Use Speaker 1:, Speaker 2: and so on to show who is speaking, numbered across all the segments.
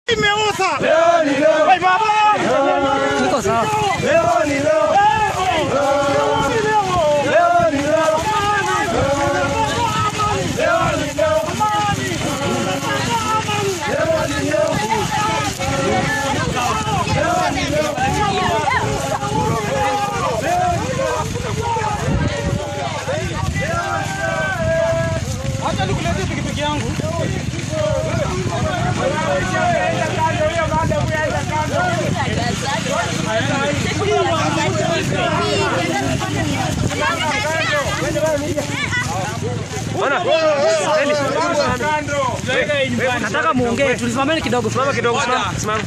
Speaker 1: Imeoza. Leo ni leo. Hey, baba.
Speaker 2: Iko sawa.
Speaker 1: Leo ni leo. Leo ni leo.
Speaker 2: Acha nikuletee pikipiki yangu. Nataka muongee, tulisimameni kidogo.
Speaker 3: Simama kidogo, simama, simama.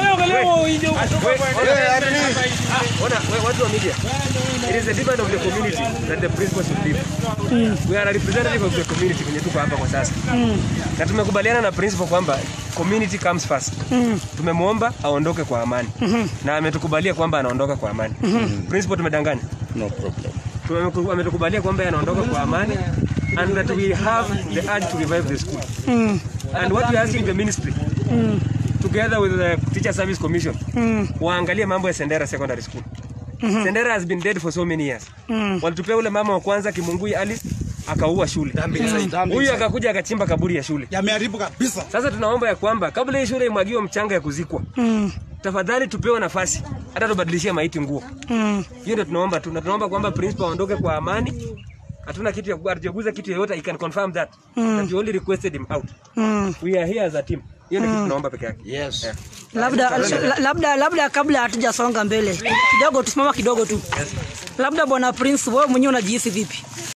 Speaker 3: Ona, we- watu wa media. It is the demand of the community that the principal should leave. We are a representative of the community kwenye tuko hapa kwa sasa. Na tumekubaliana na principal kwamba community comes first. Tumemwomba aondoke kwa amani. Na ametukubalia kwamba anaondoka kwa amani. Principal tumedanganya.
Speaker 4: No problem.
Speaker 3: Tumeku- ametukubalia kwamba yeye anaondoka kwa amani and that we have the urge to revive the school. And what we are asking the ministry together with the Teacher Service Commission waangalie mambo ya Sendera Secondary School. Sendera has been dead for so many years. Walitupea ule mama wa kwanza Kimungui Alice akaua shule. Huyu akakuja akachimba kaburi ya shule.
Speaker 1: Yameharibu kabisa.
Speaker 3: Sasa tunaomba ya kwamba kabla hii shule imwagiwe mchanga ya kuzikwa, tafadhali tupewe nafasi hata tubadilishie maiti nguo. Hiyo ndio tunaomba tu, na tunaomba kwamba principal aondoke kwa amani. Hatuna kitu ya hatujaguza kitu yoyote, I can confirm that. That we only requested him out. We are here as a team. Hiyo ndio kitu tunaomba peke yake.
Speaker 4: Yes.
Speaker 3: Yeah.
Speaker 2: Labda la- labda labda kabla hatujasonga mbele kidogo, tusimama kidogo tu. Labda bwana Prince, wewe mwenyewe unajihisi vipi?